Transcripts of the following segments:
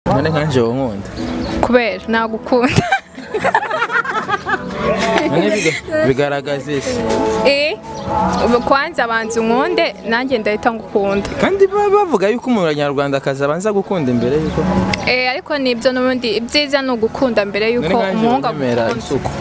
none nkanje wo nkunda kubera nagukunda none biga- bigaragaza isi eh ubu kwanza abanza unkunde nanjye ndahita ngukunda kandi baba bavuga yuko umunyarwandakazi abanza gukunda imbere yuko eh ariko nibyo n'ubundi ibyiza ni ugukunda mbere none yuko nkanje umuhungu wemera agukunda isuku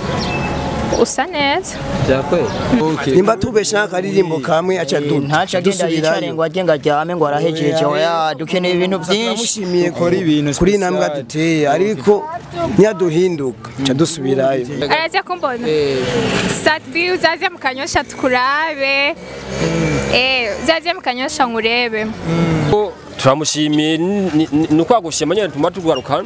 usa neza byakwera okay. nimba tubesha akaririmbo kamwe aca du- ntaca agenda yicare ngo ajye ngo aryame ngo arahejeje oya dukeneye ibintu byinshi turamushimiye kuri kuri intambwe duteye ariko ntiyaduhinduka ca dusubirayo araza kumbona satbi uzaze mu kanyosha tukurabe eh uzaze mu kanyosha nkurebe turamushimiye ni- ni ni ukwagushima nyine tuma tugaruka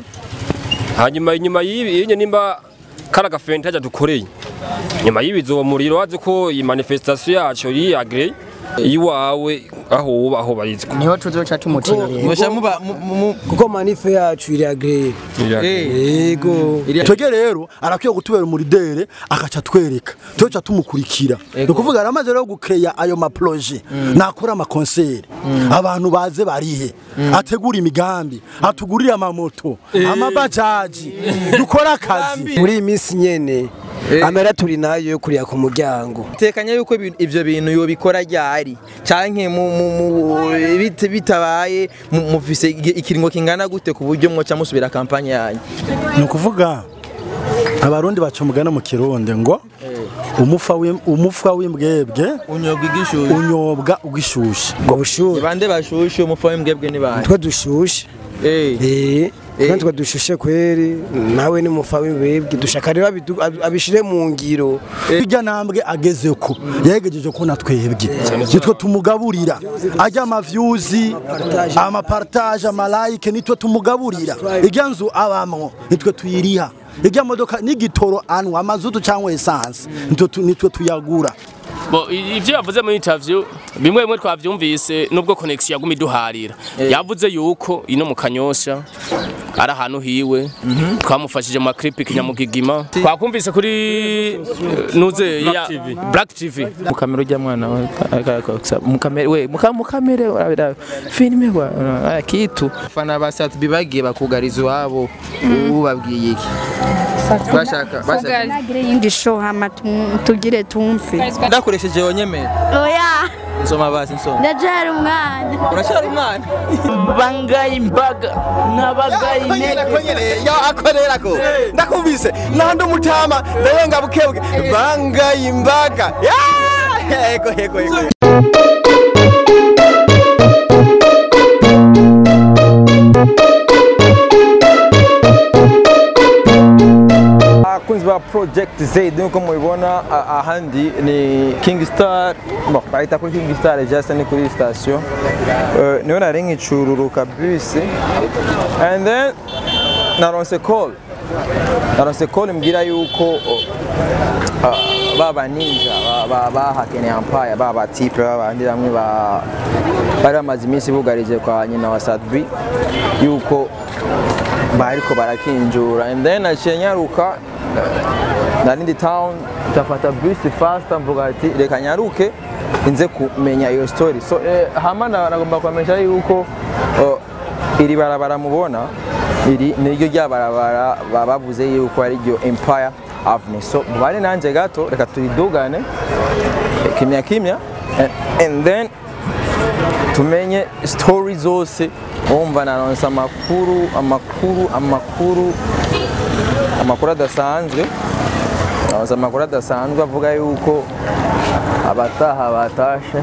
hanyuma inyuma y'ibi iyo nimba kari agafenta hajya dukoreye nyuma y'ibizo uwo muriro wazi ko iyi manifestation yacu yiri agree iwawe aho uba aho barizwa niho tuzoca tumuterera Musha muba mu- mu- mu- kuko manife yacu iri agreye eh, yego twege rero arakwiye kutubera umuridere akaca atwereka tuca tumukurikira ni ukuvuga aramaze rero gukeya ayo maproje nakora amakonseri abantu baze barihe ategura imigambi atugurire amamoto amabajaji dukore akazi muri iyi minsi nyene amera turi nayo yo kuriya ku muryango tekanya yuko ibi- ivyo bintu yobikora ryari canke mu- mu- mu- bit- bitabaye mu- mufise igi- ikiringo kingana gute ku buryo mwoca musubira kampanye yanyu ni ukuvuga abarundi baca umugani mu kirundi ngo umufa w'im- umufa w'imbwebwe unyobwa igishuye unyobwa ugishushe ngo bushuhe bande bashushe umufa w'imbwebwe ni bande twe dushushe Eh, eh Eh. kandi twe dushushe kweri nawe ni mufa w'imbwebwe dushaka rero abidu- ab- abishire mu ngiro irya ntambwe ageze ko yegejeje ko na twebwe nitwe tumugaburira ajya amavyuzi amapartage amalayike nitwe tumugaburira irya nzu abamwo nitwe tuyiriha irya modoka n'igitoro anwa amazutu cyangwa esanse nitwe tu- nitwe tuyagura Bo, i- ivyo yavuze muri interview bimwe bimwe twavyumvise nubwo connection yaguma iduharira yavuze yuko ino mu kanyosha ari ahantu hiwe twamufashije mu clip kinyamugigima twakumvise kuri eh, nuze ya Black TV mukamera ujya mwana we mukamera we muka- mukamere urabira filime wa ah, kitu fana ba Satbi bagiye bakugariza iwabo ubabwiye iki bashaka bashaka nagire yindi show hama tu- tugire tumfe ndakoresheje wonyemera oya nsoma basi nsoma ndacyari umwana uracyari umwana bangaye imbaga n'abagaye intege akorera ko ndakumvise nandi umutama ndayenga bukebwe bangaye imbaga yego yego yego abakunzi ba project z nkuko mubibona a- ahandi ni king star bon bahita kuri king star just ni kuri station Eh, niho nari nkicururuka bus and then naronse call naronse call mbwira yuko ah, baba ninja ba- ba- bahakene empire baba tipe babandi bamwe ba bari bamaze iminsi bugarije kwa nyina wa Sadbi yuko bariko barakinjura and then naciye nyaruka eh, narindi town ndafata bus fast mvuga ati reka nyaruke inze kumenya iyo story so eh, hama na- nagomba kubamenyesha yuko oh, iri barabara mubona iri niryo rya barabara baba bavuze yuko ari ryo empire avenue so mubane nanje gato reka turidugane eh, kimya kimya and, and then tumenye story zose wumva naronse amakuru amakuru amakuru amakuru adasanzwe naronse amakuru adasanzwe avuga yuko abataha batashe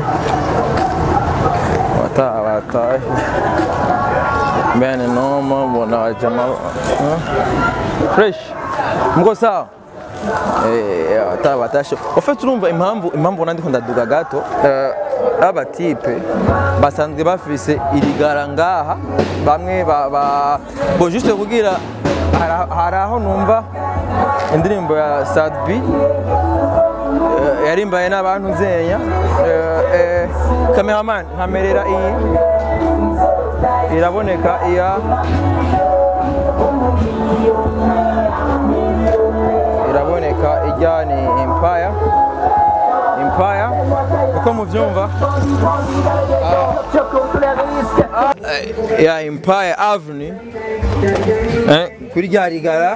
abataha batashe bene noma mbona wajama fresh mko sawa Eh, abataha batashe ofete urumva impamvu impamvu nandi ko ndaduga gato eh, aba tipe basanzwe bafise irigara ngaha bamwe ba, ba bo juste kugira hari- hari aho numva indirimbo ya Sadbi eh, yarimbaye n'abantu nzenya eh, eh, cameraman nkamerera iyi iraboneka iya iraboneka ijya ni empire empire uko muvyumva Eh, ya Empire Avenue eh, kuri rya rigara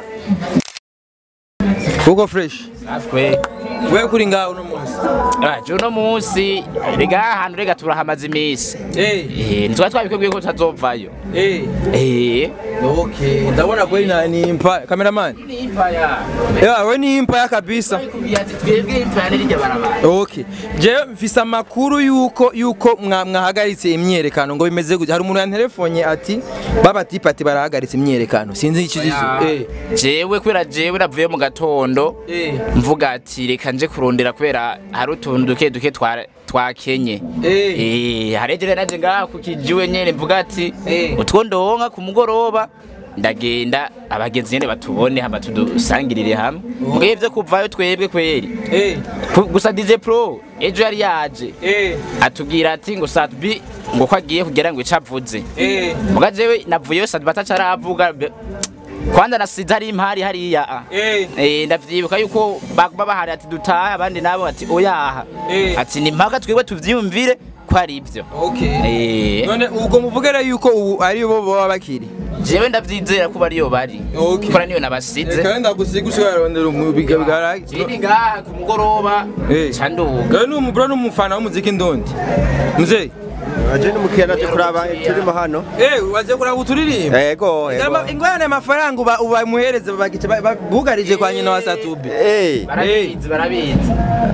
kuko fresh natwe we kuri ngaho uno munsi aje uno munsi rega ahantu rega turahamaze iminsi eh eh ntitwa twabikubwiye ko tutazovayo eh eh okay ndabona kweli na ni Empire cameraman ni impaya ya we ni Empire kabisa ati twebwe impaya n'irya barabara Okay. Je mfise amakuru yuko yuko mwa- mwahagaritse imyerekano ngo bimeze gute. Hari umuntu yanterefonye ati baba tipa ati barahagaritse imyerekano. Sinzi ikizizo. Eh. jewe kubera jewe navuye mu gatondo Eh. mvuga ati reka nje kurondera kubera hari utuntu duke duke twa twakenye Eh. eh haregere naje ngaha ku kijiwe nyene mvuga ati Eh. utwo ndonka ku mugoroba ndagenda abagenzi nyene batubone hama tudusangirire hamwe mbwe ivyo kuvayo twebwe kweri Eh. Ku- gusa DJ Pro ejo yari yaje Eh. atubwira ati ngo Satbi ngo ko agiye kugira ngo icavuze Eh. muga jewe navuyeyo Satbi atacaravuga be- kwanza nasize hari impari hariya ah. Eh. Eh, ndavyibuka yuko baguma bahari ati dutahe abandi nabo ati oyaha Eh. ati ni mpaka twebwe tuvyiyumvire ko ari ivyo Okay. Eh, None ubwo muvugera yuko ubu ari bo baba bakiri. jewe ndavyizera ko bariyo bari Okay. kora niyo nabasize Kandi gusiga ushobora rondera umubiga bigara. Jini ngaha ku mugoroba Eh. ca nduga Gawe ni umubura n'umufana w'umuziki ndondi. Muzee. aje n'umukiriya naje kuraba turimo hano Eh, waje kuraba uturirimba. ego ego ingorane amafaranga uba ubamuhereze bagice bugarije kwa nyina wa Satubi. eh barabizi barabizi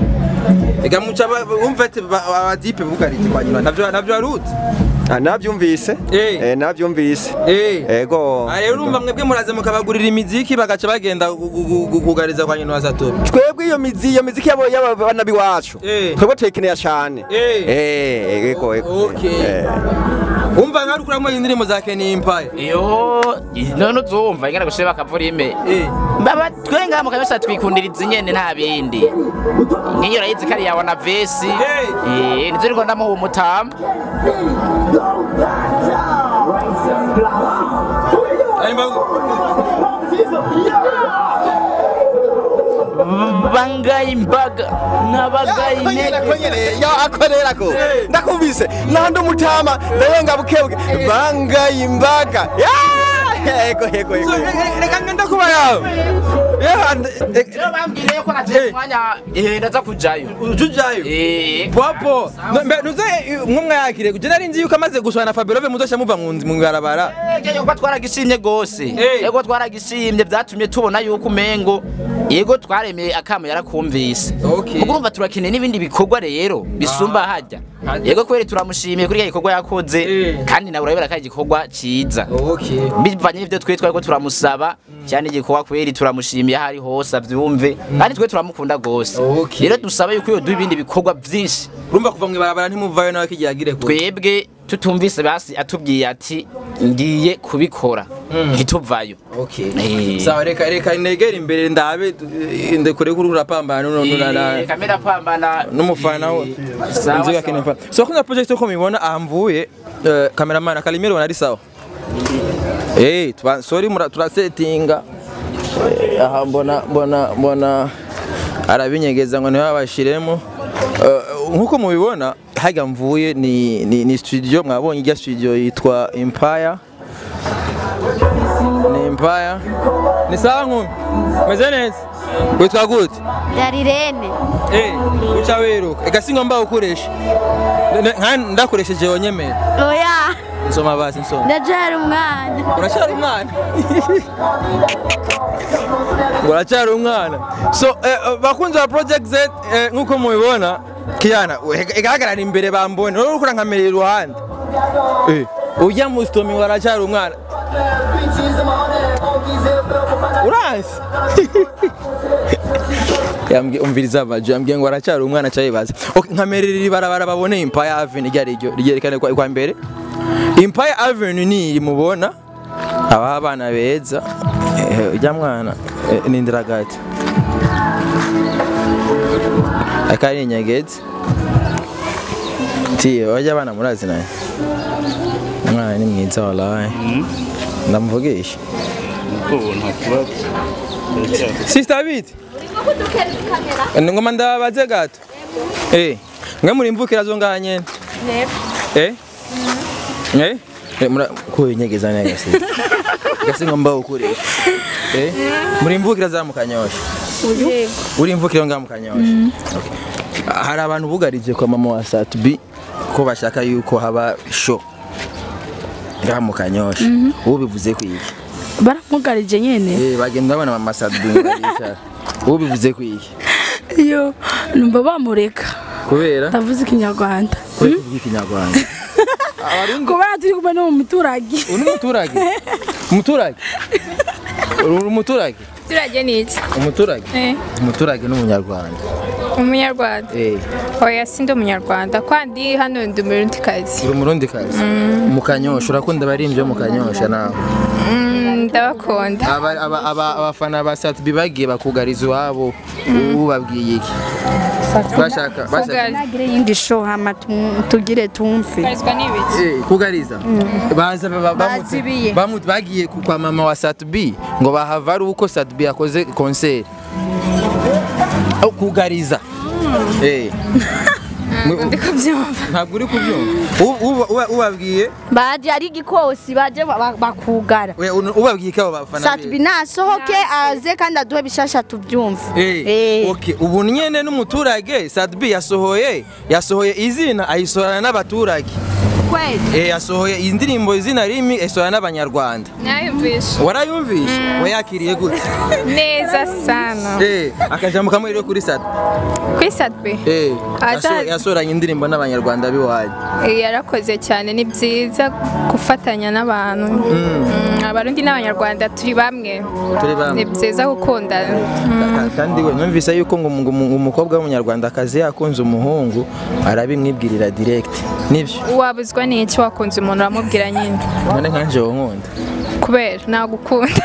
Ega muca ba- umva ati ba- abadipe bugarije kwa nyina navyo navyo aruzi. ah, navyumvise Eh. eh navyumvise Eh. ego Ah, rero urumva mwebwe muraze mukabagurira imiziki bagaca bagenda gu- gu- gu- kugariza kwa nyina wa Satubi. twebwe iyo mizi iyo miziki yabo y'abana biwacu Eh. twebwe tuyikeneye cyane Eh. eh ego ego Okay. Eh. Umva nka rukuramo indirimbo za Kenny Empire. iyo none uzumva ingana gushira bakavurime Eh. baba twenga mu kanyosha twikundira izi nyene nta bindi nkiyo urayizi kari yawe na vesi Eh. eh nizo riko ndamuha umutamba bangaye imbaga n'abagaye intege yo akorera ko ndakumvise nandi umutama ndayenga bukebuke bangaye imbaga Ya! ego ego ego Reka ngenda kuba yawe. Yeah, rero bambwiye ko naje umwanya eh ndaza kujayo ujujayo. eh Popo, no- mbe nuze mwumwe yakire. Je nari nzi yuko amaze gushwana na Fabio Love muzosha muva mu nzi- mu ibarabara. Ege ko twaragishimye gose Eh. ego twaragishimye byatumye tubona yuko umengo yego twaremeye akamo yarakumvise Okay. Mugo urumva turakeneye n'ibindi bikorwa rero bisumba hajya Hajya. yego kweri turamushimiye kuri ya gikorwa yakoze Eh. kandi nawe urabera ko ari igikorwa ciza Okay. bivanye n'ivyo twe twari ko turamusaba cyane igikorwa kweri turamushimiye aho ari hose avyumve kandi twe turamukunda gose Okay. rero dusaba yuko yoduha ibindi bikorwa vyinshi Urumva kuva mu ibarabara ntimuvayo nawe kijyagire kure. twebwe tutumvise basi atubwiye ati ngiye kubikora ntituvayo Okay. Eh. Sawa reka reka negera imbere ndabe eh, ndekure kuri urapambana no no Eh, na kamera pambana n'umufana we. sawa, Nzi sawa. yakene fa. So kuna project ko mibona ahamvuye eh, cameraman akalimero nari sawa. Eh, tuba sorry mura turasetinga. Eh, aha mbona mbona mbona arabinyegeza ngo niho abashiremo. Eh, nkuko mubibona hajya mvuye ni, ni, ni studio mwabonye ijya studio yitwa Empire ni Empire ni sawa nkumi meze neza witwa gute Darirene. Eh, uca wiruka ega singo mba ukoresha nka ndakoresheje wonyemera Oya, nsoma basi nsoma ndacyari umwana. uracyari umwana ngo uracyari umwana so eh, eh, bakunzi ba project z eh, nk'uko mubibona kiyana we- igaragara imbere bambone wowe uriko urankamerera iruhande Eh, ujya mu stomi ngo aracyari umwana uransi yambwiye umviriza amaju yambwiye ngo aracyari umwana acayibaza okay, nkamerera iri barabara babone Empire Avenue iryo ari ryo ryerekane kwa kwa mbere Empire Avenue ni iri mubona aba abana beza eh, ujya mwana eh, ni indiragati akari inyegezi tiye wajya abana murazi naye umwana ni mwiza wallahi ndamuvugisha Sister Biti Ngoma ndabaze gato Eh mwe muri imvukira zo ngaha nyene eh eh Eh, mura ko inyegeza neza gasi gasi ngomba ukoresha eh muri imvukira za mukanyosha uri imvukira ngaha mukanyosha Okay. hari abantu bugarije kwa mama wa Satbi ko bashaka yuko haba show ngaha mukanyosha ubu bivuze ku iki baramugarije nyene eh bagenda babona mama Satbi ngaricara ubu bivuze ku iki iyo numva bamureka kubera ndavuze ikinyarwanda kubera kuvuga ikinyarwanda kubera turi kumwe no mu muturage uri umuturage umuturage uri umuturage turage ni iki umuturage Eh, umuturage n'umunyarwanda umunyarwanda eh oya sindi umunyarwanda kwandi hano ndi umurundikazi uri umurundi kazi mu kanyosha urakunda abaririmbyi bo mu kanyosha nawe Mm, ndabakunda Aba- aba- aba- abafana ba Satbi bagiye bakugariza iwabo ubu babwiye iki bashaka bashaka Kugari- nagire yindi show hama tu- tugire tumve kugarizwa ni ibiki Eh, kugariza baza ba- ba- bamutse- Bazibiye. bamu- bagiye ku- kwa mama wa Satbi ngo bahava ari uko Satbi yakoze concert Au kugariza eh ndi kubyumva ntabwo uri kubyumva U- uba- uba- ubabwiye baje ari igikosi baje ba- ba- bakugara we, un- ubabwiye ko abo bafana Satbi nasohoke aze kandi aduhe bishasha tubyumve Eh, Eh. okay. ubu nyene n'umuturage Sadbi yasohoye yasohoye izina ayisohorana n'abaturage kweli eh, yasohoye indirimbo izina rimi ayisohorana n'abanyarwanda nayumvisha warayumvishe wayakiriye gute neza sana eh, akajambo kamwe rero kuri Sadbi kuri satwe eh, Aza- yaso- yasohoranye indirimbo n'abanyarwanda biwanyu yarakoze cyane ni byiza gufatanya n'abantu Mm, abarundi n'abanyarwanda turi bamwe Turi bamwe. ni byiza gukundana Ka- kandi we numvise yuko ngo ngo umu- umukobwa w'umunyarwandakazi yakunze umuhungu arabimwibwirira direct nibyo wabuzwa n'iki wakunze umuntu uramubwira nyine none nkanje wo nkunda kubera nagukunda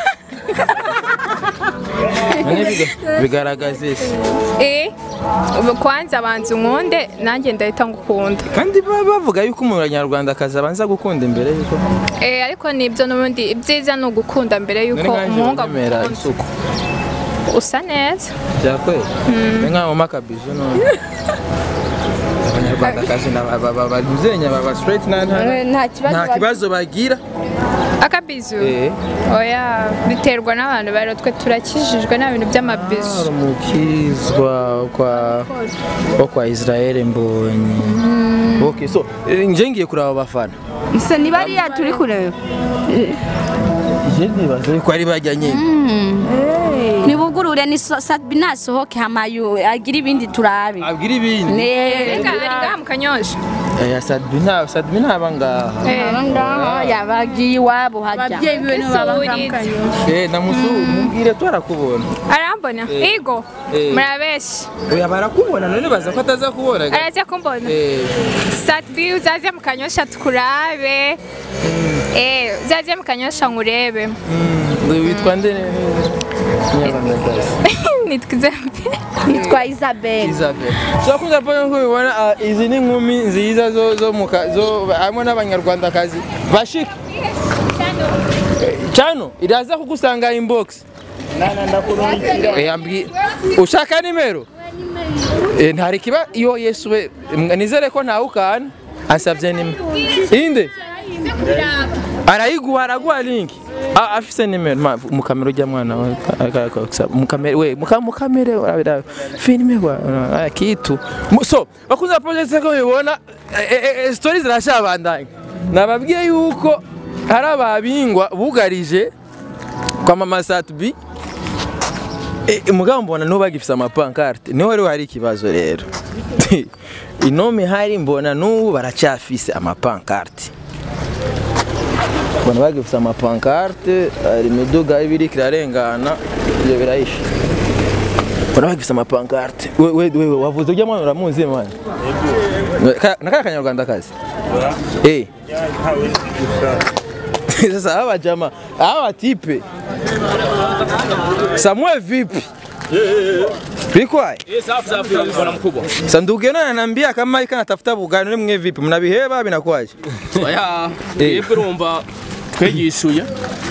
none biga- bigaragaza isi eh ubu kwanza abanza unkunde nanjye ndahita ngukunda kandi baba bavuga yuko umunyarwandakazi abanza gukunda imbere yuko eh ariko nibyo n'ubundi ibyiza ni ugukunda mbere none yuko nkanje umuhungu wemera agukunda isuku usa neza byakwera ni nkaho makabizo none abanyarwandakazi babuzenya baba straight nta nta- nta kibazo nta kibazo bagira akabizu Eh. oya biterwa n'abantu bari twe turakijijwe nta bintu by'amabizu hari umukizwa kwa wo kwa Israel mbonye okay so eh, nje ngiye kuraba abafana se niba ariya turi kureba je nibaza yuko ari bajya nyine nibugurure ni so- Satbi nasohoke hama yu- agire ibindi turabe abwira ibindi Ne- reka ari ngaha mu kanyosha eh Sadbi nta Sadbi ntaba ngaha ngaha yabagiye iwabo hajya ababyeyi biwe nibo baba ngaha eh namusu mubwire twarakubona arambona igo Eh. murabeshi oya barakubona none baza ko ataza kubona ga- araza kumbona eh satbi uzaze mu kanyosha tukurabe eh uzaze mu kanyosha nkurebe ngo witwa nde Nyarwandakazi nitwa izambi yitwa Isabel Isabel so kuza pone ko bibona ah, izi ni nkumi nziza zo zo muka zo hamwe n'abanyarwandakazi bashika cyano iraza kugusanga inbox Eh, ambwi ushaka nimero Eh, ntari kiba iyo yesu we mwa- nizere ko ntawe ukana asabye nimero inde arayiguha araguha link Ah, afise nimero ma mukamera ujya mwana we mukamera we muka- mukamera urabira filime kwa ah, kitu Mu- so bakunze project ko bibona eh, eh, eh, stories zirashabandanya nababwiye yuko hari ababingwa bugarije kwa mama Satbi Eh, mugabo mbona niho bagifise amapankarte niho rero hari ikibazo rero inome hari mbona n'ubu baracyafise amapankarte mbona bagifise amapankarte hari imiduga ibiri kirarengana ibyo birahisha mbona bagifise amapankarte we we we wavuze ujya mwana uramuzi mwana Ka- nakaya kanyarwanda kazi eh sasa hawa jamaa hawa tipe Samuel vipi? Bikwaye? Eh, safi safi bwana mkubwa. Sanduku yana ananiambia kama ika natafuta bugani ni mwe vipi? Mnabiheba binakwaje? Oya, Eh. yebwe urumva twegishuye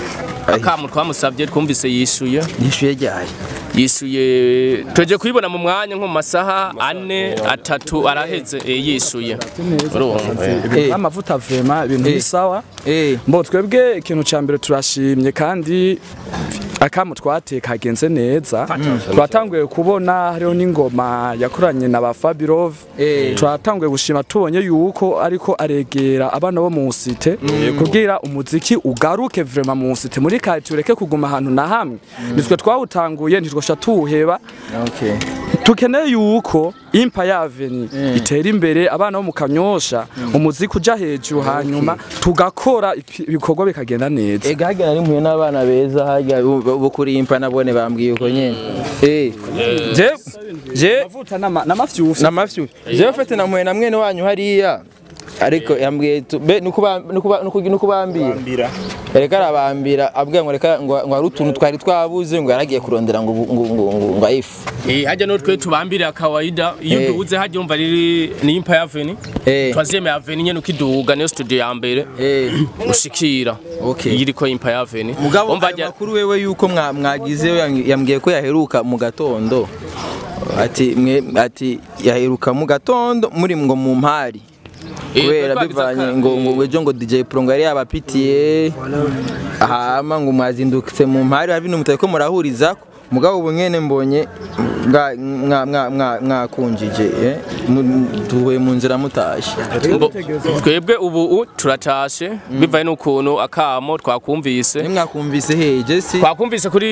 akamu twamusabye twumvise yishuye yishuye ryari yishuye tuje kuyibona mu mwanya nko mu masaha ane atatu araheze eh, yishuye urumva amavuta vema ibintu bisawa mbo twebwe ikintu cya mbere turashimye kandi akamu twateka kagenze neza twatanguye kubona hariho n'ingoma yakoranye na ba Fabirov twatanguye gushima tubonye yuko ariko aregera abana bo mu site kugira umuziki ugaruke vrema mu site muri kati ureke kuguma ahantu na hamwe nitwe twawutanguye ntitwosha tuwuheba tukeneye yuko impa yaveni itera imbere abana bo mu kanyosha umuziki uja hejuru hanyuma tugakora ipi- ibikorwa bikagenda neza ega hagera ari mpuye n'abana beza harya bo kuri impa nabone bambwiye uko nyene eh je je amavuta n'amafyufi n'amafyufi je fete namuye na mwene wanyu hariya ariko yambwiye tu- be nuko ba- nuko ba- nuko nuko bambira reka arabambira abwiye ngo reka ngo ngo hari utuntu twari twabuze ngo yaragiye kurondera ngo ngo ngo ngo ngo ayifu Eh, hajya no twe tubambire kawaida iyo Eh. duhuze hajya umva riri ni impa yaveni Eh. twazeme yaveni nyene ukiduga niyo studio ya mbere ushikira Okay. iyi iriko impa yaveni mugabo umva ayo makuru wewe yuko mwa- mwagize yambwiye ko yaheruka mu gatondo ati mwe ati yaheruka mu gatondo muri ngo mu mpari kubera twagize bivanye aka- ngo ngo ejo ngo DJ Pro ngo yari yabapitiye hama ngo mwazindukitse mu mpari hari ibintu mutari ko murahuriza mugabo ubu nyene mbonye mwa- mwa- mwa- mwa- mwakunjije eh, mu- tuhuye mu nzira mutashe Mbo- twebwe ubu u- turatashe bivaye n'ukuntu akamo twakumvise nimwakumvise heje si twakumvise kuri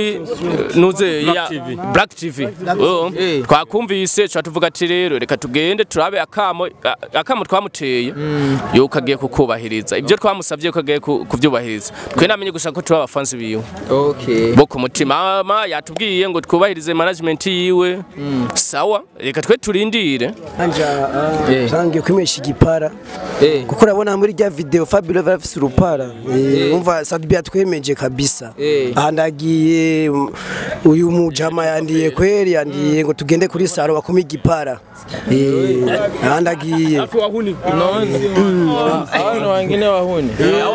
nuze ya Black TV Oh, twakumvise tuba tuvuga ati rero reka tugende turabe akamo a- akamo twamuteye yuko agiye kukubahiriza ibyo twamusabye ko agiye ku- kubyubahiriza twe namenye gusa ko turi abafansi biwe okay bo ku mutima mama yatubwiye ngo twubahirize management yiwe sawa reka twe turindire anja zangiye kwimesha igipara kuko urabona muri rya video Fabio afise urupara Eh, umva Sadbi yatwemeje kabisa aha ndagiye um, uyu mujama yandiye kweri yandiye ngo tugende kuri saro bakome igipara Eh, aha ndagiye abana wangine wahuni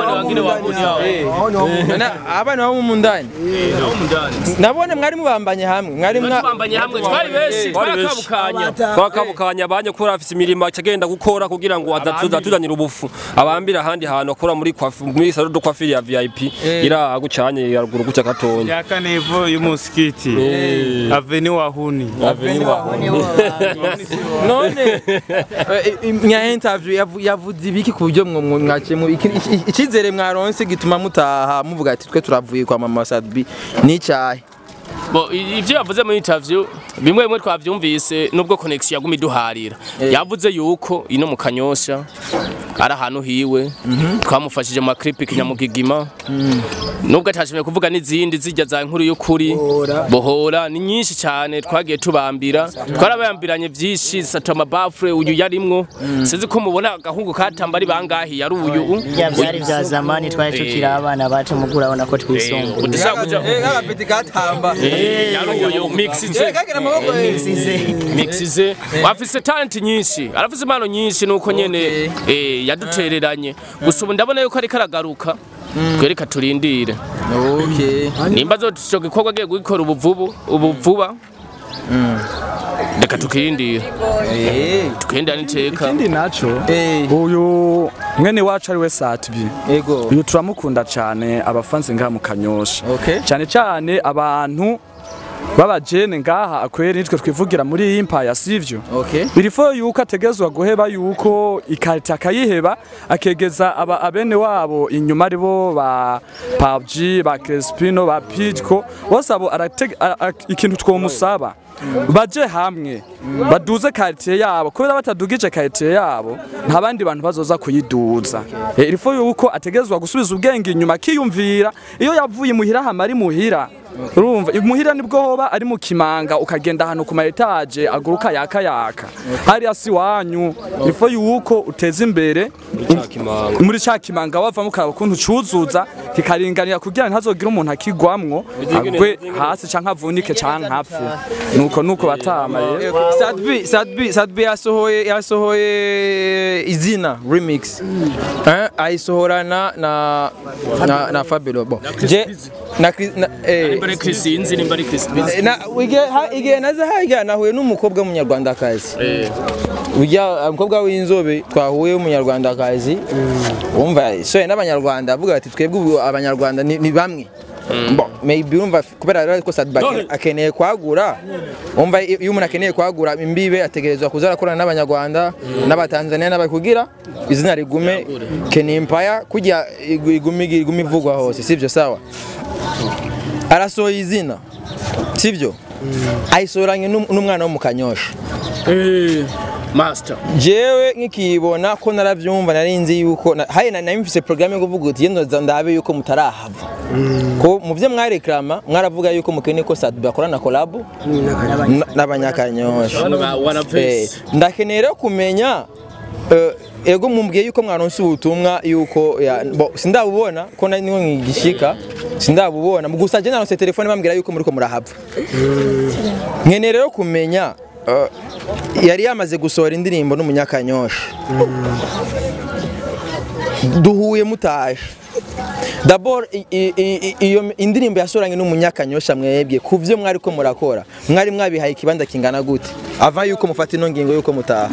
Nana, abana bo mu ndani nabone mwari mubambanye hamwe mwari mwa twambanye hamwe twari benshi twarakabukanya twakabukanya banye kuri afise imirimo akagenda gukora kugira ngo adatuza tuzanira ubufu abambira ahandi hantu akora muri kwafu muri salon de coiffure ya VIP ira agucanye yaruguru guca gatonya yaka nevo y'umusikiti aveni wahuni Aveni wahuni. none eh, nya interview yavu- yavuze ibiki ku buryo mwo mwo mwaciye mu iki- iki- icyizere mwaronse gituma mutaha muvuga ati twe turavuye kwa mama Sadbi ni cyahe Bo i- ivyo yavuze muri interview bimwe bimwe twavyumvise nubwo connection yaguma iduharira yavuze yuko ino mu kanyosha ari ahantu hiwe twamufashije mu clip kinyamugigima nubwo atashimye kuvuga n'izindi zijya za nkuru y'ukuri bohora ni nyinshi cyane twagiye tubambira twarabayambiranye byinshi satama bafure uyu yarimwo sinzi ko mubona agahungu katamba ari bangahi yari uyu bya byari bya zamani twari tukiri abana bacu mugura abona ko twisumbuye udashaka kuja agapeti katamba yaruyo mixize kagira amaboko mixize afise talent nyinshi arafise impano nyinshi nuko nyene eh yadutereranye gusa ubu ndabona yuko ariko aragaruka twereka turindire okay nimba zo gikorwa agiye gukora ubuvubu ubuvuba reka tukirindire tukirindira n'iteka ikindi naco uyu mwene wacu ari we Satbi yego uyu turamukunda cyane abafanzi ngaha mu kanyosha cyane cyane abantu babajene ngaha akwere nitwe twivugira muri iyi empire sivyo okay birifo yuko ategezwa guheba yuko ikarita akayiheba akegeza aba abene wabo inyuma aribo ba PUBG ba Crespino ba Pitco bose abo aratege- a- a- ikintu twomusaba baje hamwe baduze karitiye yabo kubera batadugije karitiye yabo nta bandi bantu bazoza kuyiduza Eh, irifo yuko ategezwa gusubiza ubwenge inyuma akiyumvira iyo yavuye muhira hama ari muhira urumva imuhira nibwo hoba ari mu kimanga ukagenda ahantu ku ma etage aguruka yaka yaka hariya si wanyu ifo yuko uteza imbere muri cya kimanga wavamo ukaraba ukuntu ucuzuza kikaringanira kugira ntazogire umuntu akigwamwo agwe hasi canke avunike canke apfe nuko nuko batama rero Sadbi Sadbi Sadbi yasohoye yasohoye izina remix eh ayisohorana na na na Fabio bon je na Chris- na eh nimba ari Chris inzi nimba ari Chris Busy. na wige ha ige naza haga nahuye n'umukobwa w'umunyarwandakazi ujya umukobwa w'inzobe twahuye w'umunyarwandakazi wumva so n'abanyarwanda avuga ati twebwe ubu abanyarwanda ni ni bamwe Bon, maybe urumva kubera rero ko Sadba None- akeneye kwagura umva iyo iyo umuntu akeneye kwagura imbibe ategerezwa kuza arakorana n'abanyarwanda n'abatanzania n'abakugira izina rigume Kenimpaya kujya igu- igume igume ivugwa hose sivyo sawa arasohoye izina sivyo ayisoranye n'um- n'umwana wo mu kanyosha Eh, master jewe nkikibona ko naravyumva nari nzi yuko na- haye na nari mfise programme yo kuvuga uti yendo za ndabe yuko mutarahava ko mu vyo mwareklama mwaravuga yuko mukeneye ko Sadba akorana collab n- n'abanyakanyosha Bano ba Wanaverse. Eh, ndakeneye rero kumenya eh, ego mumbwiye yuko mwaronse ubutumwa yuko ya- bo, sindabubona ko nari niho nkigishika sindabubona gusa je naronse telefone bambwira yuko muriko murahava nkeneye rero kumenya eh, yari yamaze gusohora indirimbo n'umunyakanyosha duhuye mutaje Dabor i- i- i- iyo indirimbo yasoranye n'umunyakanyosha mwebwe ku vyo mwari ko murakora mwari mwabihaye ikibanza kingana gute ava yuko mufata ino ngingo yuko mutaha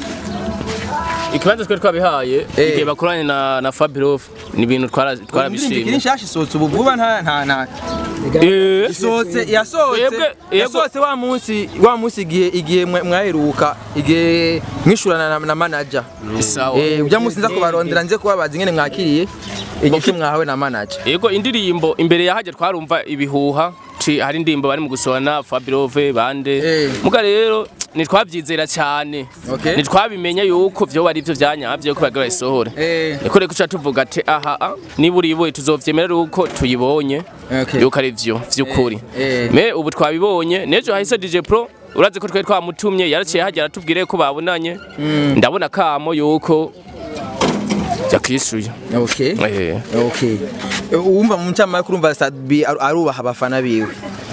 ikibanza twari twabihaye igihe bakoranye na na Fabirov ni ibintu twara- indirimbo ikiri twarabishimye nshasha isohotse ubu vuba nta nta nta Eh, isohotse yasohotse Yebwe- yebwe- yasohotse wa munsi wa munsi igihe igihe mwa- mwaheruka igihe mwishurana na, na manager Sawa. eh ujya munsi nza kubarondera nze kubabaza ingene mwakiriye igice mwahawe na manager Yego indirimbo imbere ya hajya twarumva ibihuha ci hari indirimbo bari mu gusohana Fabirove bande muga rero nitwabyizera cyane Okay. nitwabimenya yuko vyo bari byo byanyavye ko bagira isohore Eh. niko reko cha tuvuga ati aha ah, niba uriboye tuzovyemera uko tuyibonye Okay. yuko ari vyo vy'ukuri Eh. me ubu twabibonye nejo hahise DJ Pro urazi ko twari twamutumye yaraciye hajya aratubwire ko babonanye ndabona kamo yuko yakishuye okay eh okay wumva mu ncama kurumva Sadbi aru- arubaha abafana biwe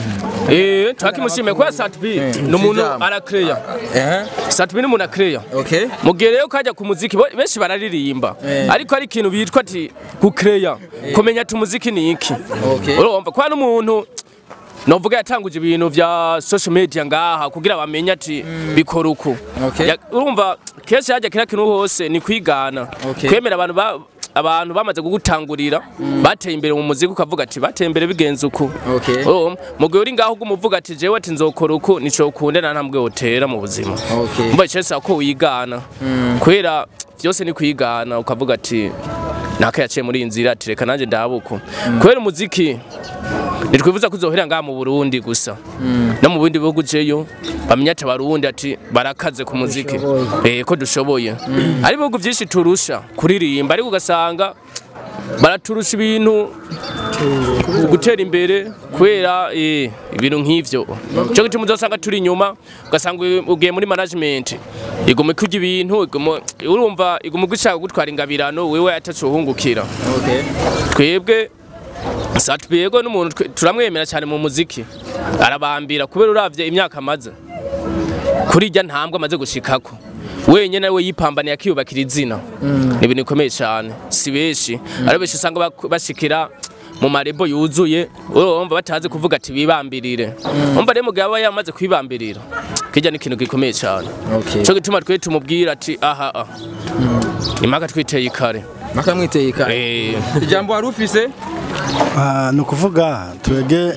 Eh, twakimushimiye kwa Satbi ni umuntu Sijambo. arakeya. eh Satbi ni umuntu akeya. okay Mugihe rero kajya ku muziki bo- benshi bararirimba. Eh. Ariko ari ikintu bitwa ati gukeya. Kumenya ati umuziki ni iki. Okay. Urumva kwa n'umuntu novuga yatanguje ibintu vya social media ngaha kugira bamenye ati bikora uko. Okay. Ya- Urumva kenshi hajya kira kintu hose ni kwigana. Okay. Kwemera abantu ba abantu bamaze kugutangurira bateye imbere mu muziki ukavuga ati bateye imbere bigenze uko Okay. Oh, mugihe uri ngaho umuvuga ati jewe ati nzokora uko nico ukunde na ntambwe wotera mu buzima Okay. mba cyese ko wigana kubera byose ni kwigana ukavuga ati naka yaciye muri iyi nzira ati reka nanjye ndabuko kubera umuziki nitwifuza kuzohera ngaha mu Burundi gusa no mu bindi bihugu jeyo bamenya ati abarundi ati barakaze ku muziki eh ko dushoboye ari ibihugu byinshi turusha kuririmba ariko ugasanga baraturusha ibintu gutera imbere kubera eh, ibintu nk'ivyo cyo gituma uzasanga turi inyuma ugasanga ugiye muri management iguma kurya ibintu iguma urumva iguma gushaka gutwara ingabirano wewe atacuhungukira okay twebwe satwego n'umuntu twe- turamwemera cyane mu muziki arabambira kubera uravye imyaka amaze kuri irya ntambwe amaze gushikako wenyine nawe yipambaniye akiyubakira izina ni ibintu bikomeye cyane si benshi ari benshi usanga bak- bashikira mu marebo yuzuye urumva batazi kuvuga ati bibambirire umva rero mugabo aba yamaze kwibambirira kijya ni ikintu gikomeye cyane Okay. cyo gituma twe tumubwira ati aha aha impaka twiteye ikare maka mwiteye ikare Eh. ijambo wari ufise Ah, ni ukuvuga twebwe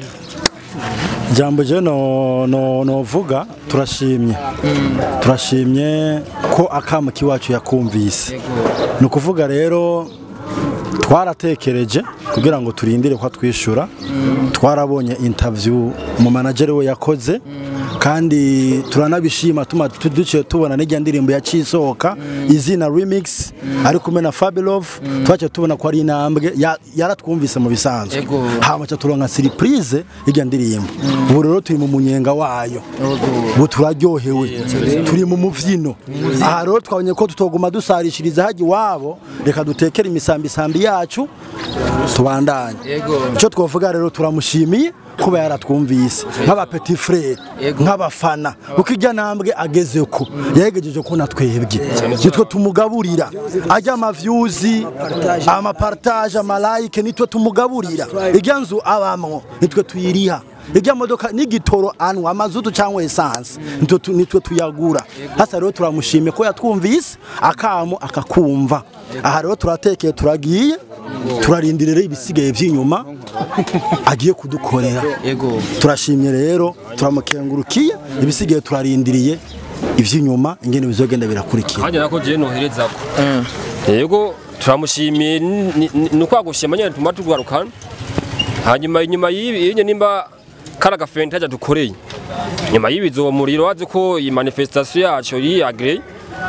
ijambo je no no novuga turashimye turashimye ko akama kiwacu yakumvise ni ukuvuga rero twaratekereje kugira ngo turindire ko atwishyura twarabonye interview mu manager we yakoze kandi turanabishima tuma tu- duciye tubona n'ijya ndirimbo ya Cisohoka izina remix ari kumwe na Fabilove twaciye tubona ko ari intambwe ya- yaratwumvise mu bisanzwe Ego. hama ca turonka surprise ijya ndirimbo ubu rero turi mu munyenga wayo ubu turaryohewe turi mu muvyino aha rero twabonye ko tutoguma dusarishiriza haji iwabo reka dutekere imisambisambi yacu tubandanye icyo twavuga rero turamushimiye kuba yaratwumvise nk'aba petit frere nk'abafana kuko ijya ntambwe ageze ko yahegejeje ko natwebwe nitwe tumugaburira ajya amavyuzi amapartage amalayike nitwe tumugaburira ijya nzu abamwo nitwe tuyiriha ijya modoka n'igitoro anwa amazutu cyangwa esanse nitwe tu- nitwe tuyagura hasa rero turamushimiye ko yatwumvise akamo akakumva aha rero turatekeye turagiye turarindirira ibisigaye by'inyuma agiye kudukorera turashimye rero turamukengurukiye ibisigaye turarindiriye iby'inyuma ingene bizogenda birakurikira kandi nako je nohereza ko yego turamushimiye ni- ni ni ukwagushima nyene tuma tugarukana hanyuma inyuma y'ibi yenye nimba kara gafente haja dukoreye nyuma y'ibi zo muriro wazi ko iyi manifestation yacu yi agree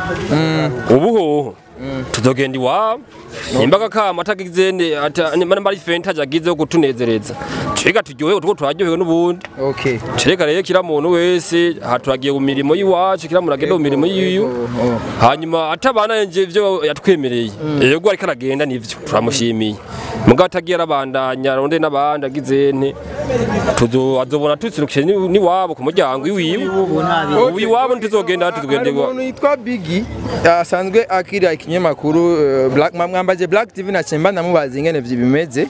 ubu hoho tuzogenda iwabo nimba kama atagize ne ata nimba ari fente haja agize yo kutunezereza twiga turyohewe tuko turaryohewe n'ubundi okay Chereka rero kila muntu wese haturagiye mu mirimo y'iwacu kila muntu agenda mu mirimo yiwe hanyuma atabana nje ivyo yatwemereye yego ariko aragenda nivyo turamushimiye mugabo atagiye arabandanya ronde n'abandi agize nte tuzo azobona tutsirukije ni ni wabo ku muryango iwiwe ubu iwabo ntituzogenda tuzogenda hari iwabo umuntu yitwa Biggie asanzwe akira ikinyamakuru eh, Black mwambaje Black TV na Chemba ndamubaza ingene vyo bimeze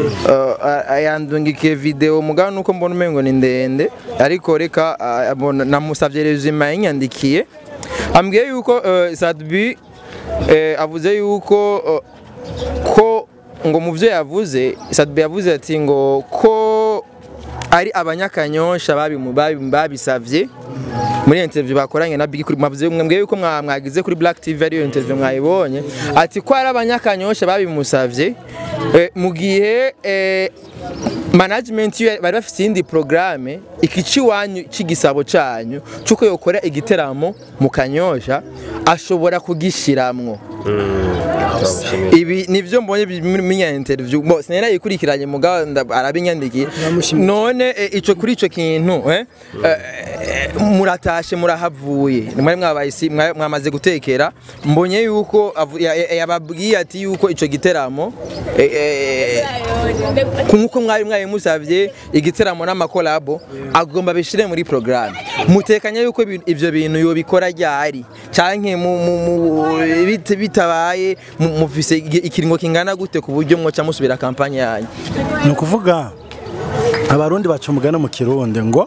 Eh, ayandungikiye video mugabo nuko mbona umengo ni ndende ariko reka ah, abona- namusavye resume yanyandikiye ambwiye yuko eh, Sadbi eh, avuze yuko eh, ko ngo mu byo yavuze Sadbi yavuze ati ngo ko ari abanyakanyosha babimu- babimu- babisavye muri interview bakoranye na Big kuri mwavuze mwembwiye yuko mwa- mwagize kuri Black TV ariyo interview mwayibonye ati ko ari abanyakanyosha babimusavye eh, mu gihe eh, management yo bari bafite iyindi programme ikici wanyu cy'igisabo cyanyu cyuko yokora igiteramo mu kanyosha ashobora kugishiramwo ibi nivyo mbonye minya interview bo sinera yikurikiranye mugabo nda- arabinyandikiye none eh, ico kuri ico kintu eh, eh, muratashe murahavuye mwari mwabayisi mwa- mwamaze gutekera mbonye yuko avu- ya- ya- yababwiye ati yuko ico giteramo eh, eh, nkuko mwari mwari musavye igiteramo n'amakolabo agomba bishire muri programme mutekanya yuko ibi- ivyo bintu yobikora ryari canke mu- mu- mu- bit- bitabaye mu- mufise igi- ikiringo kingana gute ku buryo mwoca musubira kampanye yanyu ni ukuvuga abarundi baca umugani mu kirundi ngo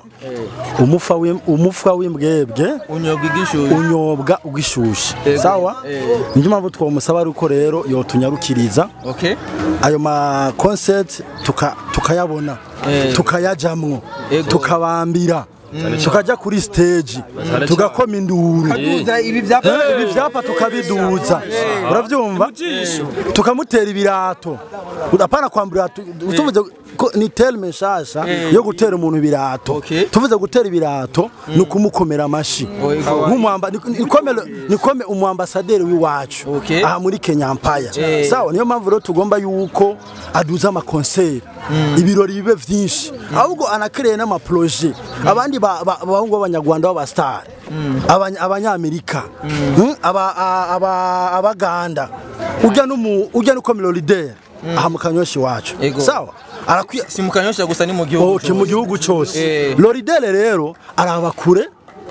umufa w'im- umufa w'imbwebwe unyobwa igishushe unyobwa ugishushe Ego. sawa Eh. niyo mpamvu twamusaba ariko rero yotunyarukiriza okay ayo ma concert tuka- tukayabona Eh. tukayajamwo Ego. tukabambira tukajya kuri stage tugakoma induru Kaduza ibi vyapa Eh, ibi vyapa tukabiduza uravyumva tukamutera ibirato apana kwambura tu- tuvuze ko ni terme nshasha yo gutera umuntu ibirato tuvuze gutera ibirato ni ukumukomera amashi nk'umwamba ni- ni kome- ni kome umwambasaderi w'iwacu aha muri Kenya Empire Eh. sawa niyo mpamvu rero tugomba yuko aduza amakonseri ibirori bibe vyinshi ahubwo anakereye n'amaproje abandi ba- ba- abahungu b'abanyarwanda b'abasitari Abanya- abanyamerika Mm, aba- a- aba- abaganda ujya n'umu- ujya n'uko milolideri aha mu kanyoshi iwacu Ego. sawa arakwiye si mu kanyosha gusa ni mu gihugu Okay, mu gihugu cyose Eh. loridere rero araba kure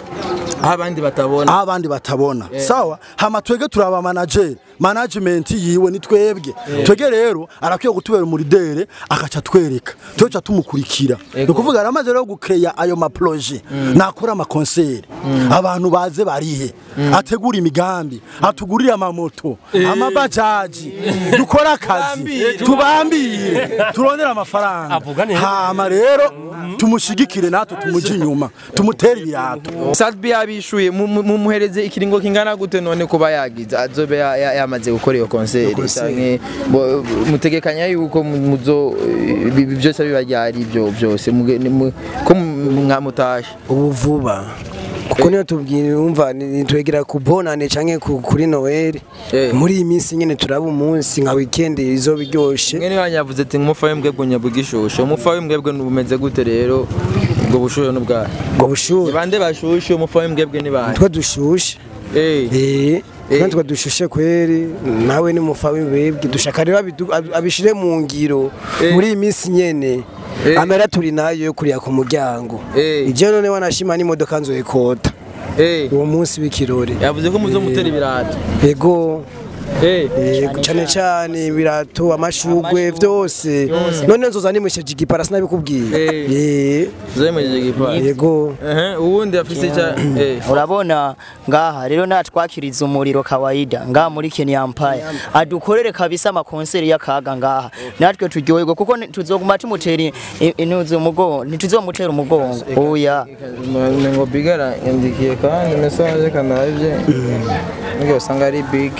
aho abandi batabona aho abandi batabona Eh. sawa hama twege turaba manager management yiwe ni twebwe twege rero arakwiye gutubera umuridere akaca twereka tuca tumukurikira ni ukuvuga aramaze rero gukeya ayo maproje nakora amakonseri abantu baze barihe ategura imigambi atugurire amamoto amabajaji dukore akazi tubambire turondere amafaranga hama rero tumushigikire natwe tumuji inyuma tumutere ibirato Sadbi yabishuye mu- mu- mumuhereze ikiringo kingana gute none kuba yagize azobe ya- ya- yamaze mwamaze gukora iyo konseri canke bo- mutegekanya yuko mu- muzo ibi ibi byose biba ryari ibyo byose muge- ni mu- ko mu- mwamutashe ubu vuba kuko niyo tubwira umva nitwegera ku bonane canke ku- kuri noel muri iyi minsi nyene turaba umunsi nka weekend izoba iryoshe mwene wanyu yavuze ati umufa w'imbwebwe nyabugishushe umufa w'imbwebwe bumeze gute rero ubwo bushuhe n'ubwayo ubwo bushuhe bande bashushe umufa w'imbwebwe ni bande twe dushushe eh kandi twe dushushe kweri nawe ni mufa w'imbwebwe dushaka rero abidu- ab- abishire mu ngiro muri iyi minsi nyene amera turi nayo yo kuriya ku muryango ije none wanashima n'imodoka nzoyikota uwo munsi w'ikirori yavuze ko muzomutera ibirato yego Yego, cyane cyane ibirato amashugwe vyose none nzoza nimusheje igipara sinabikubwiye zemeje igipara yego uwundi afise icya urabona ngaha rero natwakiriza umuriro kawaida ngaha muri Kenya Empire adukorere kabisa amakonseri y'akaga ngaha natwe turyoherwa kuko ni- tuzoguma tumutera i- i- inuzi umugongo ntituzomutera umugongo oya ngo bigara yandikiye kandi message kanavye nige usanga ari big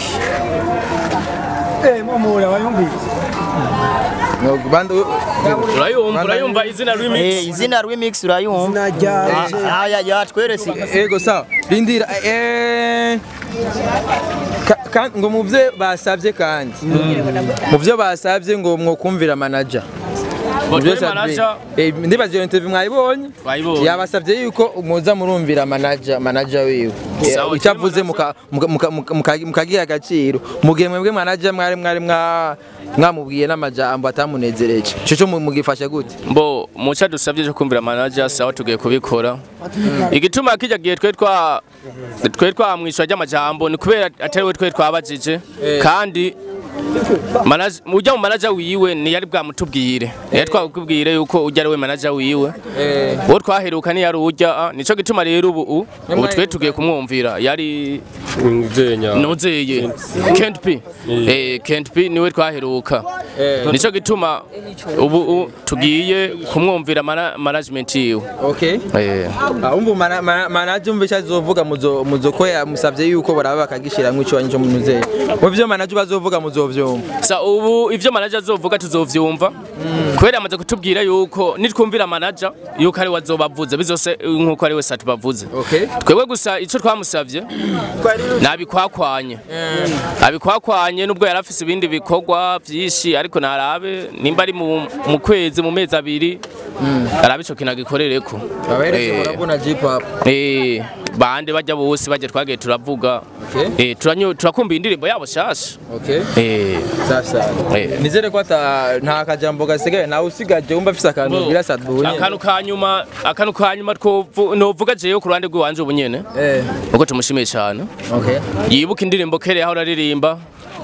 Eh, momura wayumvise. no bande urayumva urayumva izina remix Eh, izina remix urayumva Ah, aya yatweretse ego sawa rindira eh ka- ka- ngo muvyo basavye kandi muvyo basavye ngo mwokumvira manager Ngo Muvyo twe savye- manager- Eh, ndibaza iyo interview mwayibonye Twayibonye. yabasavye yuko muza murumvira manager manager wiwe Eh, Sawa, icyo avuze muka- muka- muka- muka- muka- mukagiha agaciro mugihe mwebwe manager mwari mwari mwa- mwamubwiye n'amajambo atamunezereje ico cyo mu- mugifasha gute mbo muca dusabye cyo kumvira manager sawa tugiye kubikora igituma kijya gihe twe twa twe twamwishyura ry'amajambo ni kubera atari we twe twabajije kandi manager- ujya mu manager wiwe ntiyari bwamutubwire yari twakubwire yuko ujya ari we manager wiwe uwo twaheruka ntiyari ujya ah, nico gituma rero ubu u- ubu twe tugiye kumwumvira yari nuzeye Kent P eh Kent P niwe twaheruka nico gituma ubu u- tugiye kumwumvira mana- management yiwe okay eh Ah, umva mana- mana- manager umva icyo azovuga muzo muzo ko yamusavye yuko baraba bakagishiramwo ico wanyu cyo munuzeye mu vyo manager bazovuga muzovyumva sa ubu ivyo manager azovuga tuzovyumva kubera amaze kutubwira yuko nitwumvira manager yuko ari wazobavuze bizose nkuko ari we satu bavuze okay twebwe gusa ico twamusavye nabikwakwanye abikwakwanye nubwo yari afise ibindi bikorwa vyinshi ariko narabe nimba ari mu mu kwezi mu mezi abiri arabe ico kintu agikorereko aberetse Eh. murabona Jeep hop Eh, bande bajya bose bajya twagiye turavuga eh turanyo turakumva indirimbo yabo shasha okay eh sasa Eh. nizere ko ata nta kajambo gasigaye nawe usigaje wumva afise akantu bwira sadbu akantu ka nyuma akantu ka nyuma twovu- novuga jeyo ku ruhande rw'iwanje ubu nyene eh uko tumushimiye cyane okay yibuka indirimbo kere aho uraririmba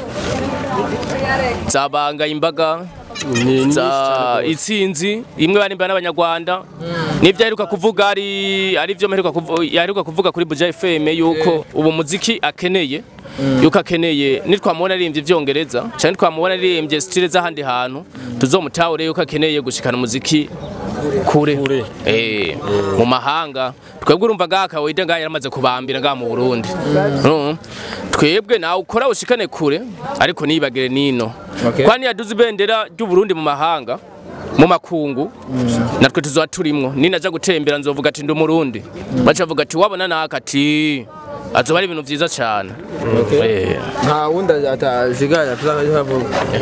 zabanga imbaga za itsinzi imwe barimba n'abanyarwanda nibyo aheruka kuvuga ari ari byo aheruka kuvu- yaheruka kuvuga kuri Buja FM yuko ubu muziki akeneye yuko akeneye nitwamubona aririmbye ivyongereza cyane nitwamubona aririmbye style z'ahandi hantu tuzomutahure yuko akeneye gushikana umuziki kure eh mu mahanga twebwe urumva gaka wida ngaho yaramaze kubambira ngaha mu Burundi Mm. twebwe nawe ukora ushikane kure ariko nibagire nino Okay. kwani yaduze ibendera ry'u Burundi mu mahanga mu makungu natwe tuzoba turimwo ninaja gutembera nzovuga ati ndi umurundi baca bavuga ati wabona naka ati azoba ari ibintu vyiza cyane Eh. nta wundi atazigaye tuzavuga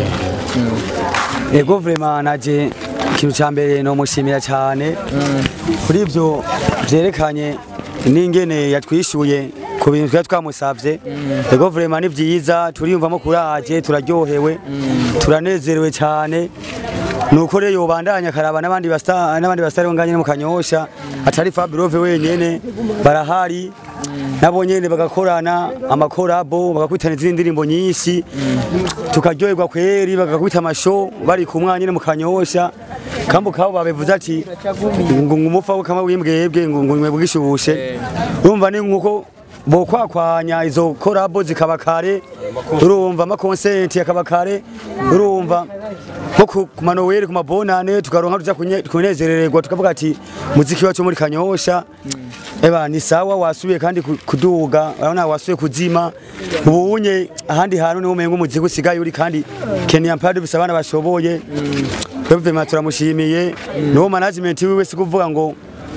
ego vrema naje ikintu cya mbere nomushimira cyane kuri ibyo byerekanye n'ingene yatwishyuye ku bintu twari twamusabye ego vrema ni byiza turiyumvamo kuraje turaryohewe turanezerewe cyane nuko rero yobandanya akaraba n'abandi basta n'abandi bastari nganye mu kanyosha atari Fabirove wenyene barahari nabo nyene bagakorana amakorabo bagakwitana izindi ndirimbo nyinshi tukaryoherwa kweri bagakwita amasho bari ku mwanya mu kanyosha kambo kabo babivuze ati ngo ngumufa kama wimbwebwe ngo ngo bwishubushe urumva ni nkuko bokwakwanya izo korabo zikaba kare urumva amakonsenti akaba kare urumva nko ku ku manoweri ku mabonane tukaronka tuja kunye- kunezerererwa tukavuga ati muziki wacu muri kanyosha eba ni sawa wasubiye kandi ku- kuduga urabona wasubiye kuzima ubu unye ahandi hantu niho umenga umuziki usigaye uri kandi Kenya Empire dufise abana bashoboye twebwe turamushimiye niwo management wiwe si kuvuga ngo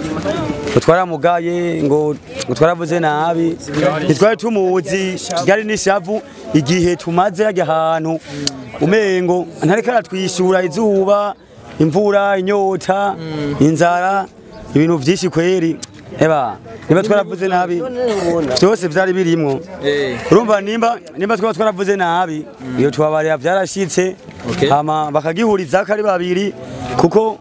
twaramugaye ngo ngo twaravuze nabi ntitwari tumuzi ryari n'ishavu igihe tumaze hajya ahantu umengo ntareka aratwishyura izuba imvura inyota inzara ibintu byinshi kweri eba niba twaravuze nabi byose byari birimwo urumva nimba nimba twaba twaravuze nabi iyo tubabarira byarashitse hama bakagihuriza ko ari babiri kuko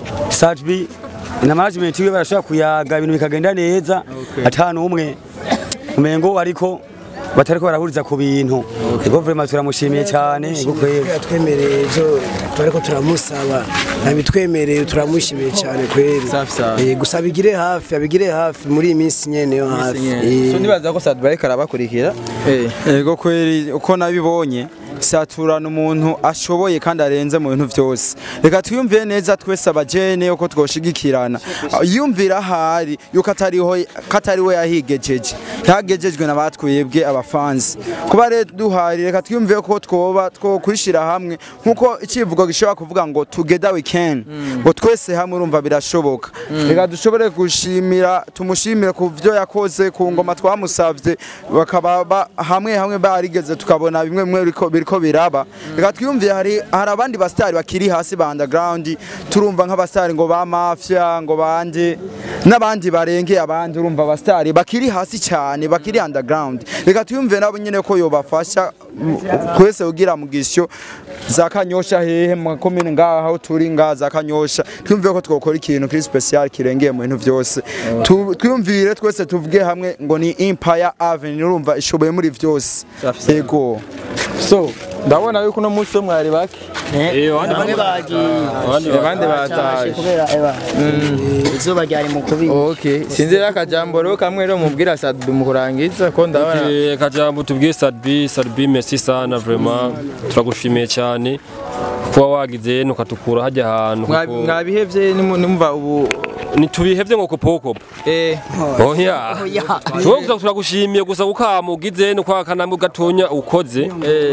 Sajbi na management wiwe barashobora kuyaga ibintu bikagenda neza atanu umwe umengo ariko batariko barahuriza ku bintu ego vraiment turamushimiye cyane ego kweli yatwemereye ejo turariko turamusaba nabitwemereye turamushimiye cyane kweli Eh, gusa abigire hafi abigire hafi muri iyi minsi nyene yo hafi Eh. so nibaza ko Sadba ariko arabakurikira Ego kweli uko nabibonye saturana umuntu ashoboye kandi arenze mu bintu byose reka twiyumvire neza twese abajene uko twoshigikirana yumvira ahari yuko atariho katari we yahigejeje yagejejwe n'abatwebwe abafansi kuba rero duhari reka twiyumvire ko twoba two kwishira hamwe nkuko icivugo gishobora kuvuga ngo together we can ngo twese hamwe urumva birashoboka reka dushobore gushimira tumushimire ku byo yakoze ku ngoma twamusavye bakaba ba- hamwe hamwe barigeze tukabona bimwe bimwe biriko biriko biraba reka twiyumvire hari hari abandi bastari bakiri hasi ba underground turumva nk'abastari ngo ba mafia ngo bande n'abandi barengeye abandi urumva abastari bakiri hasi cyane bakiri underground reka twiyumvire nabo nyene ko yobafasha mm, kwese ugira mugisyo za kanyosha hehe mu komine ngaha aho turi ngaha za kanyosha twiyumvire ko twokora ikintu kiri special kirengeye mu bintu byose Tu- twiyumvire twese tuvuge hamwe ngo ni Empire Avenue urumva ishoboye muri byose yego so ndabona yuko uno munsi wo mwari bake bamwe bagiye abandi bataje kubera eba izuba ryari mu kubi okay sinzi rero akajambo rero kamwe rero mubwira Sadbi mu kurangiza ko ndabona Okay, kajambo tubwiye Sadbi Sadbi merci sana vraiment turagushimiye cyane kuba wagize nukatukura hajya ahantu Mwa- kuko- mwabihevye nimu- nimumva ubu ntitubihevye ngo kopokopo eh oya tuwo gusa turagushimiye gusa ukama ugize no kwa kanamwe gatonya ukoze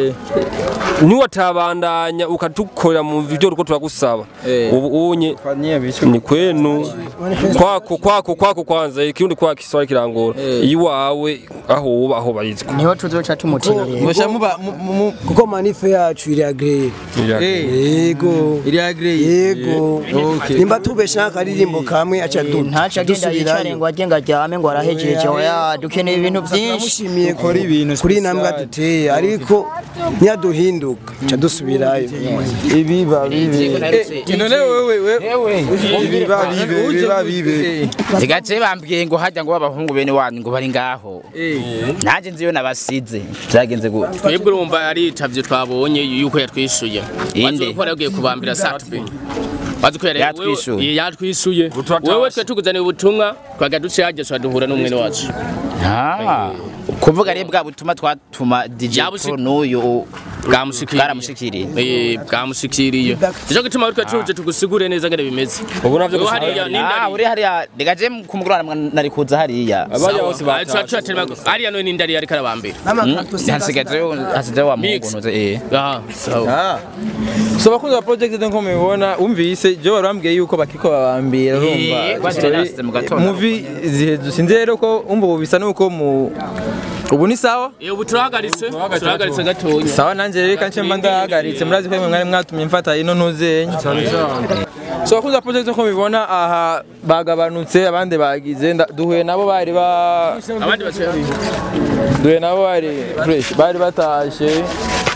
niwatabandanya ukatukorera mu video uko turagusaba ubu unye ni kwenu kwako kwako kwako kwanza ikirundi kwa kiswahili kirangora iwawe aho uba aho barizwa niho tuzoca tumuterera kuko manife yacu iri agreye yego iri agreye yego Okay. nimba tubeshe n'akaririmbo kamwe aca du- ntaca agenda yicare ngo ajye ngo aryame ngo arahejeje oya dukeneye ibintu byinshi turamushimiye kuri kuri intambwe aduteye ariko ntiyaduhinduka ca dusubirayo ibiba bibe none wewe wewe ibiba bibe ibiba bibe Zigace bambwiye ngo hajya ngo abahungu bene wanyu ngo bari ngaho. Nanjye nziyo nabasize. Byagenze gute? twebwe urumva ari itavyo twabonye yuko yatwishuye Inde? bazi ko yagiye kubambira satube bazi ko yari- Yatwishuye? wewe- yatwishuye wewe twe tuguzaniye ubutumwa twaga duce yagesha duhura n'umwene wacu Ah. Kuvuga rero bwa butuma twatuma DJ Pro n'uyu bwamushikiriye eh bwamushikiriye cyo gituma twe tuje tugusigure neza ngene bimeze Ubu navyo Wewe hariya Ah, uri hariya degaje ku mugoroba nari kuza hariya. hariya none nindari yari karabambira Hasigaje hasigaje wa mungu nuze eh. Ah, sawa. so bakunzi ba project nko mubibona umvise je barambwiye yuko bakiko babambira Eh, urumva kwanje narasize mu gatondo. movie zihezu sinzi rero ko umva ubu bisa nuko mu ubu ni sawa eh ubu turahagaritse turahagaritse gatonya sawa nanjye reka nce mba ndahagaritse murazi ko mwari mwatumye mfata ino ntuzenya so bakunzi ba project nko mubibona aha bagabanutse abandi bagize nda- duhuye nabo bari ba abandi bace duhuye nabo bari fresh bari batashe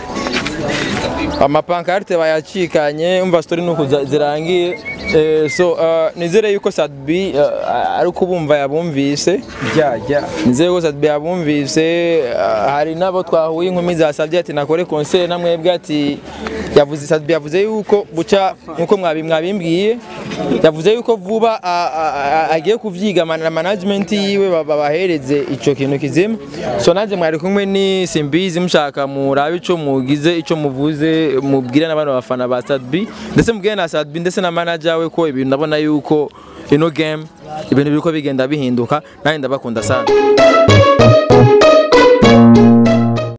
amapankarte bayacikanye umva story nuko za- zirangiye Eh, so uh, nizere yuko Sadbi uh, ari kubumva yabumvise jya nizere ko Sadbi yabumvise uh, hari nabo twahuye inkumi zasabye ati nakore concert namwebwe ati yavuze Sadbi yavuze yuko buca nkuko mwabi mwabimbwiye yavuze yuko vuba a- a- a- agiye kuvyiga man- na management yiwe ba- babahereze ico kintu kizima so nanje mwari kumwe ni simbizi mushaka murabe ico mugize ico muvuze canke mubwire n'abana bafana ba Sadbi ndetse mubwire na Sadbi ndetse na manager we ko ibintu ndabona yuko ino game ibintu biriko bigenda bihinduka nanjye ndabakunda sana